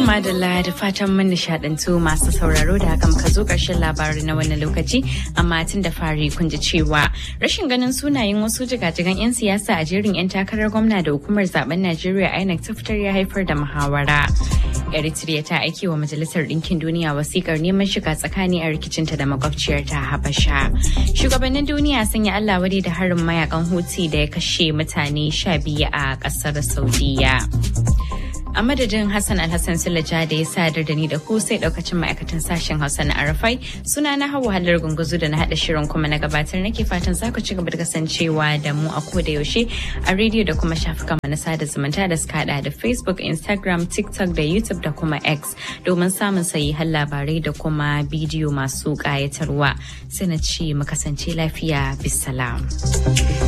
madalla da fatan mun nishadantu masu sauraro da haka muka zo ƙarshen labarin na wannan lokaci amma tun da fari kun ji cewa rashin ganin sunayen wasu jigajigan 'yan siyasa a jerin 'yan takarar gwamna da hukumar zaben Najeriya INEC ta fitar ya haifar da muhawara. Eritrea ta aiki wa Majalisar Ɗinkin Duniya wasikar neman shiga tsakani a rikicinta da makwabciyarta Habasha. Shugabannin duniya sun yi Allah wadai da harin mayakan Houthi da ya kashe mutane sha biyu a ƙasar Saudiya. a madadin Hassan Alhassan Sulaja da ya sadar da ni da ku sai daukacin ma'aikatan sashen Hausa na Arafai suna na hawa halar gunguzu da na hada shirin kuma na gabatar nake fatan za ku ci gaba da kasancewa da mu a koda yaushe a rediyo da kuma shafukan na sada zumunta da suka hada da Facebook, Instagram, TikTok da YouTube da kuma X domin samun sayi har labarai da kuma bidiyo masu kayatarwa. Sai na ce mu kasance lafiya bisalam.